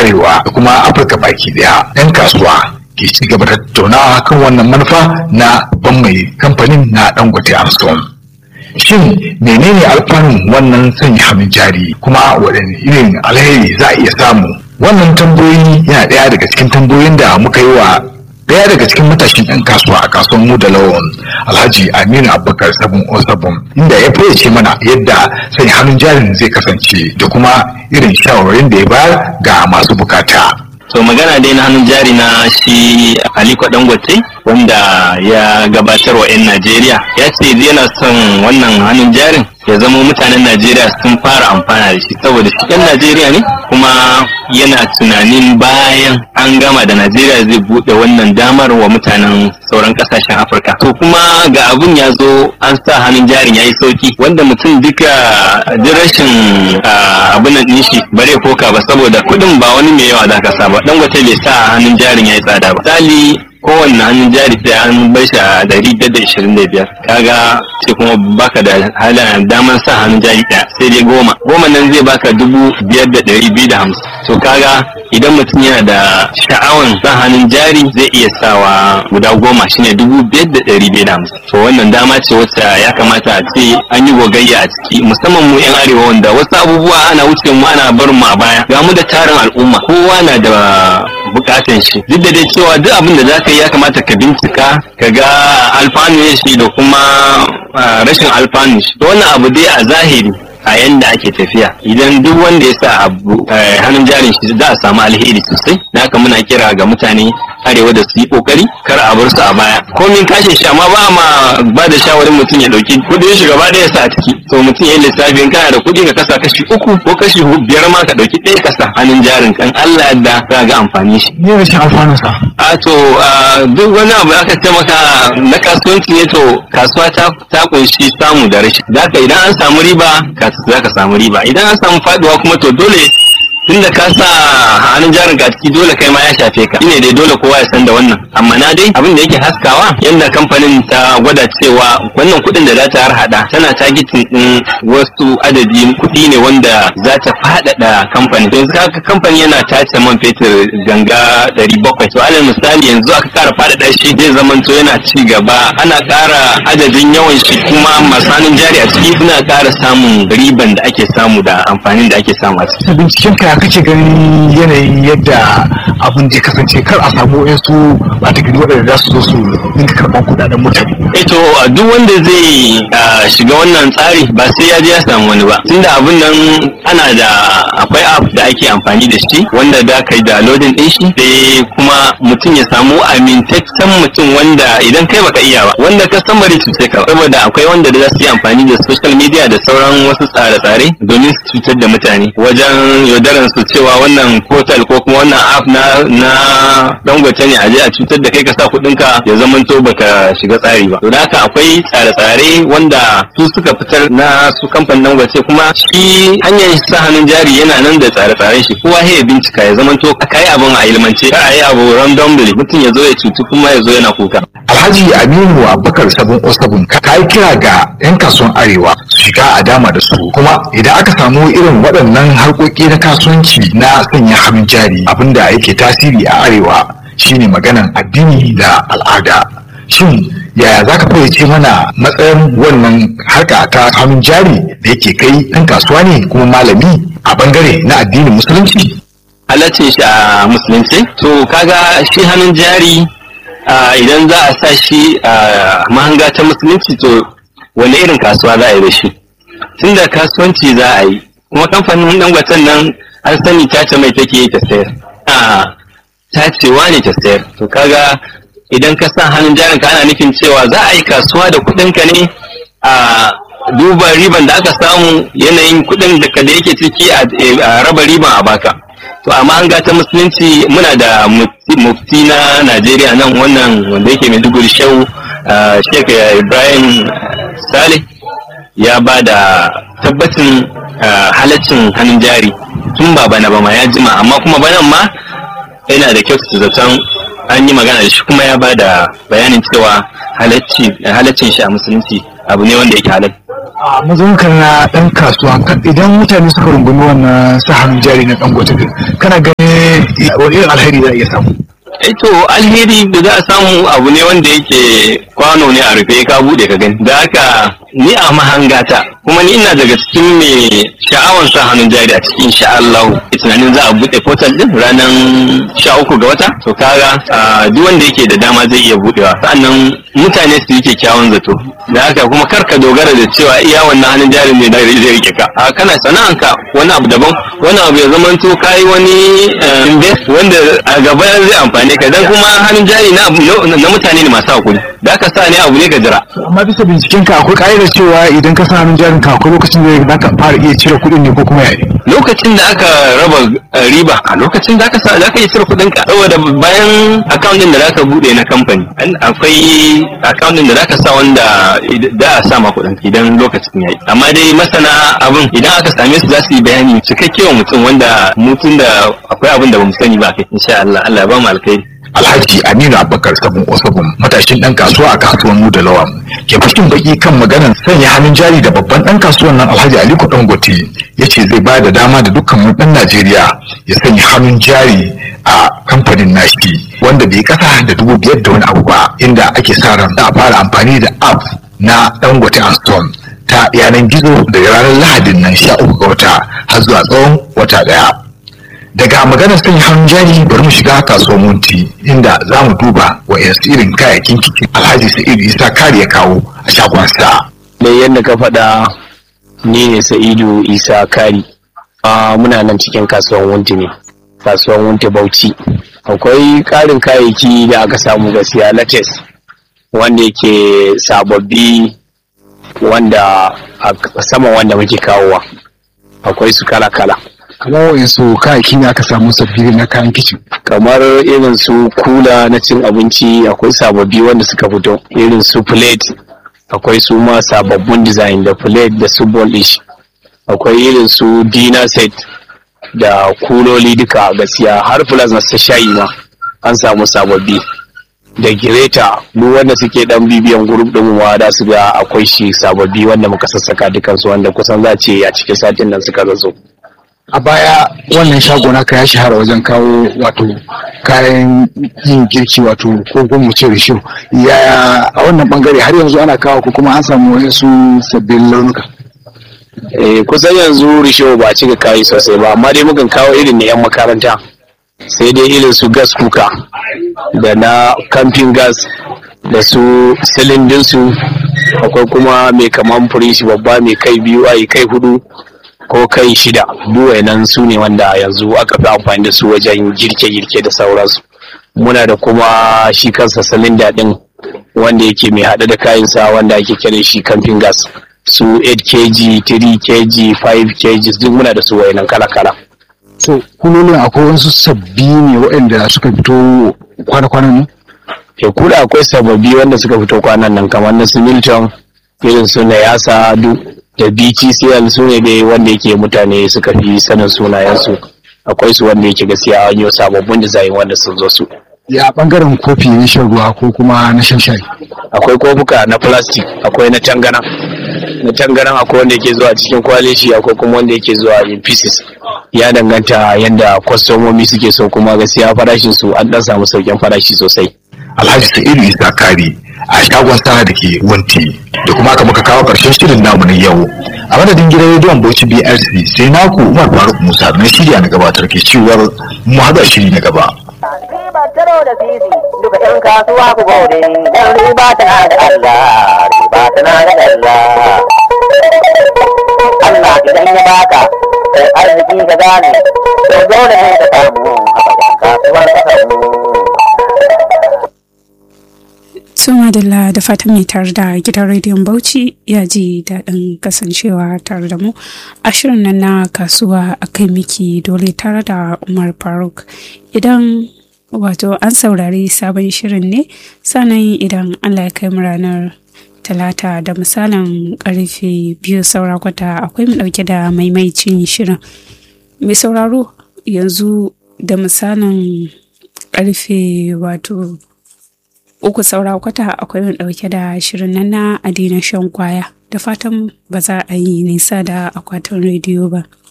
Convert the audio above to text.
arewa da kuma afirka baki daya 'yan kasuwa ke ci gaba da tattaunawa kan wannan manufa na babban mai kamfanin na dangote armstrong shin menene alfanun wannan sanya hannun jari kuma waɗanne irin alheri za a iya samu wannan tambayoyi yana ɗaya daga cikin tambayoyin da muka yi wa ɗaya daga cikin matashin 'yan kasuwa a kasuwar mu da lawan alhaji aminu abubakar sabon o sabon inda ya fayyace mana yadda sanya hannun jarin zai kasance da kuma irin shawarwarin da ya bayar ga masu bukata to magana dai na hannun jari na shi aliko dangote wanda ya gabatar wa 'yan najeriya ya ce yana son wannan hannun jarin ya zama mutanen najeriya sun fara amfana da shi saboda shi 'yan najeriya ne kuma yana tunanin bayan an gama da najeriya zai bude wannan damar wa mutanen sauran kasashen afirka to kuma ga abun ya zo an sa hannun jarin ya yi sauki wanda mutum duka duk rashin abin nan shi bare koka ba saboda kuɗin ba wani mai yawa za ka sa ba dangote bai sa hannun jarin ya yi tsada ba misali kowanne hannun jari sai an bai shi a dari da ishirin da biyar kaga sai kuma baka da halin daman sa hannun jari ɗaya sai dai goma goma nan zai baka dubu biyar da ɗari biyu da hamsin to kaga idan mutum yana da sha'awan sa hannun jari zai iya sawa guda goma shine dubu biyar da ɗari biyu da hamsin to wannan dama ce wacce ya kamata a ce an yi gogayya a ciki musamman mu yan arewa wanda wasu abubuwa ana wuce mu ana barin mu a baya ga mu da tarin al'umma kowa na da bukatan shi duk da dai cewa duk abin da za ka yi ya kamata ka bincika ka ga alfanu shi da kuma rashin alfanu shi to wannan abu dai a zahiri a yanda ake tafiya idan duk wanda ya sa abu hannun jarin shi za a samu alheri sosai na haka muna kira ga mutane arewa da su yi kokari kar a bar su a baya komin kashe shi amma ba ma ba da shawarin mutum ya dauki kudin shi gaba ɗaya sa a ciki to mutum ya lissafi in kana da kudi ka kasa kashi uku ko kashi biyar ma ka dauki ɗaya kasa hannun jarin kan Allah yadda za ga amfani shi ne rashin alfanun sa a to duk wani abu aka ce maka na kasuwanci ne to kasuwa ta ta kunshi samu da rashi zaka idan an samu riba za ka samu riba idan an samu faduwa kuma to dole tunda ka sa hannun jarin ka ciki dole kai ma ya shafe ka shine dai dole kowa ya san da wannan amma na dai abin da yake haskawa yanda kamfanin ta gwada cewa wannan kuɗin da za ta harhaɗa tana targeting din wasu adadi kuɗi ne wanda za ta faɗaɗa kamfani yanzu haka kamfani yana tace man fetur ganga ɗari bakwai to alal misali yanzu aka ƙara faɗaɗa shi zai zamanto yana ci gaba ana ƙara adadin yawan shi kuma masu hannun jari a ciki suna ƙara samun riban da ake samu da amfanin da ake samu a ciki. binciken ka kake ganin yanayin yadda abin zai kasance kar a samu yansu ba ta gani waɗanda za su zo su dinga karɓar kuɗaɗen mutane. Eto duk wanda zai shiga wannan tsari ba sai ya je ya samu wani ba tunda abin nan ana da akwai app da ake amfani da shi wanda da kai da loading din shi sai kuma mutum ya samu amintaccen mutum wanda idan kai baka iya ba wanda ka san bari cuce ka saboda akwai wanda da za su yi amfani da social media da sauran wasu tsare-tsare domin su cutar da mutane wajen yaudaran su cewa wannan portal ko kuma wannan app na na dangote ne a je a cutar da kai ka sa kuɗin ka ya zama to baka shiga tsari ba to da haka akwai tsare-tsare wanda su suka fitar na su kamfanin dangote kuma shi hanyar sa hannun jari yana nan da tsare-tsaren shi kowa ya bincika ya zama to ka yi abin a ilmance ka yi abu randomly mutum ya zo ya cutu kuma ya zo yana kuka Alhaji Aminu Abubakar Sabon Osabun ka yi kira ga 'yan kasuwan Arewa su shiga a dama da su kuma idan aka samu irin waɗannan harkoki na kasuwanci na sanya hannun jari abinda yake tasiri a Arewa shine maganan addini da al'ada. Shin yaya za ka fayyace mana matsayin wannan harka ta hannun jari da yake kai ɗan kasuwa ne kuma malami a bangare na addinin musulunci? halaccin shi a musulunci to kaga shi hannun jari idan za a sa shi a mahanga ta musulunci to wani irin kasuwa za a yi da shi tunda kasuwanci za a yi kuma kamfanin dangwatan nan an sani tace mai take yi ta sayar a tacewa ne ta sayar to kaga idan ka sa hannun jarin ka ana nufin cewa za a yi kasuwa da kuɗin ka ne a duba riban da aka samu yanayin kuɗin da da yake ciki a raba riban a baka to amma an ta musulunci muna da mufti na najeriya nan wannan wanda yake maiduguri shehu sheik ibrahim saleh ya ba da tabbacin halaccin hannun jari tun ba bana ba ma ya jima amma kuma banan ma yana da kyautata zaton an yi magana da shi kuma ya ba da bayanin cewa halaccin shi a musulunci abu ne wanda yake halal a mazaunkar na ɗan kasuwa idan mutane suka rungumi wannan sa hannun jari na dangote kana ganin wani irin alheri za a iya samu to alheri da za a samu abu ne wanda yake kwano ne a rufe ka bude ka gani da haka ni a mahangata kuma ni ina daga cikin mai sha'awar sa hannun jari a cikin sha Allah tunanin za a bude portal din ranar sha uku ga wata to kaga duk wanda yake da dama zai iya budewa sannan mutane su yi kyakkyawan zato da haka kuma kar ka dogara da cewa iya wannan hannun jarin ne da zai rike ka a kana sana'anka wani abu daban wani abu ya zama to kai wani invest wanda a gaba zai amfane ka dan kuma hannun jari na na mutane ne masu hakuri da aka sa ne abu ne ka jira amma bisa binciken ka akwai ƙa'idar cewa idan ka sa hannun jarin ka akwai lokacin da za ka fara iya cire kuɗin ne ko kuma yaya lokacin da aka raba riba a lokacin da aka sa za ka iya cire kuɗin ka saboda bayan account din da za ka buɗe na kamfani akwai account din da za ka sa wanda da a sa ma kuɗin idan lokacin yayi amma dai masana abin idan aka same su za su yi bayani cikakke wa mutum wanda mutum da akwai abin da bamu sani ba kai insha Allah Allah ya ba mu alkhairi Alhaji Aminu Abubakar Sabon Osabon matashin ɗan kasuwa a kasuwan Mu da Lawan ke fashin baki kan maganar sanya hannun jari da babban ɗan kasuwan nan Alhaji Aliko Dangote ya ce zai ba da dama da dukkan ɗan Najeriya ya sanya hannun jari a kamfanin nashi wanda bai kasa da dubu biyar da wani abu ba inda ake sa ran za a fara amfani da app na Dangote and Stone ta yanar gizo daga ranar Lahadin nan sha uku ga wata har zuwa tsawon wata ɗaya. daga maganar sanya hannun jari bari mu shiga kasuwar munti inda za mu duba wa irin kayayyakin kicin alhaji sa'idu isa kare ya kawo a shagonsa. da yadda ka faɗa ni ne sa'idu isa kari muna nan cikin kasuwar wunti ne kasuwar wunti bauchi akwai ƙarin kayayyaki da aka samu gaskiya latex wanda yake sababbi wanda a sama wanda muke kawowa akwai su kala-kala kamar wa'insu kayayyaki ne aka samu sabbi na kayan kicin kamar irin su kula na cin abinci akwai sababbi wanda suka fito irin su plate akwai su ma sababbin design da plate da su dish akwai irin su dinner set da kuloli duka gaskiya har plus na ta shayi ma an samu sababbi da gireta duk wanda suke dan bibiyan group din ma da su ga akwai shi sababbi wanda muka sassaka dukansu wanda kusan za ce a cikin satin nan suka zazo a baya wannan shago naka ya shahara wajen kawo wato kayan yin girki wato ko kuma mu ce risho yaya a wannan bangare har yanzu ana kawo ko kuma an samu wasu sabbin launuka eh kusan yanzu risho ba a cika kayi sosai ba amma dai mukan kawo irin na yan makaranta sai dai irin su gas kuka da na camping gas da su silindin su akwai kuma mai kaman furishi babba mai kai biyu ai kai hudu ko kai shida duwai nan su ne wanda yanzu aka fi amfani da su wajen girke-girke da sauransu muna da kuma shi kansa silinda din wanda yake mai haɗe da kayansa wanda ake kira shi camping gas su 8 kg 3 kg 5 kg duk muna da su wayannan kala-kala so kulolin akwai wasu sabbi ne waɗanda suka fito kwana-kwanan ne ya kula akwai sababbi wanda suka fito kwanan nan kamar na su milton irin su na yasa duk da btcl su ne dai wanda yake mutane suka fi sanin sunayensu akwai su wanda yake gaskiya an yi sababbin design wanda sun zo su ya bangaren kofi na shan ruwa ko kuma na shan shayi akwai kofuka na plastic akwai na tangana na tangaran akwai wanda yake zuwa cikin kwaleshi akwai kuma wanda yake zuwa in pieces ya danganta yadda kwastomomi suke so kuma gaskiya farashin su an dan samu sauƙin farashi sosai alhaji sa'idu isa kari a shagon sa da ke wanti da kuma aka muka kawo karshen shirin namu na yau a madadin gidan rediyon bauchi brc sai naku umar faruk musa na shirya na gabatar ke cewar mu haɗa shiri na gaba riba taro da sisi duka yan kasuwa ku gode dan riba tana da Allah riba tana da Allah Allah idan ya baka sai arziki ka gane to dole ne ka samu a kasuwar ka samu Suma Dalla da fatan mai tare da gidan rediyon Bauchi ya ji daɗin kasancewa tare da mu a shirin nan na kasuwa a kai miki dole tare da Umar Faruk. Idan wato an saurari sabon shirin ne sannan idan Allah ya kai mu ranar talata da misalin karfe biyu saura kwata akwai mu ɗauke da maimaicin shirin. Mai sauraro yanzu da misalin karfe wato uku saura kwata akwai mu ɗauke da shirin nan na adina shan kwaya da fatan ba za a yi nisa da akwatin rediyo ba.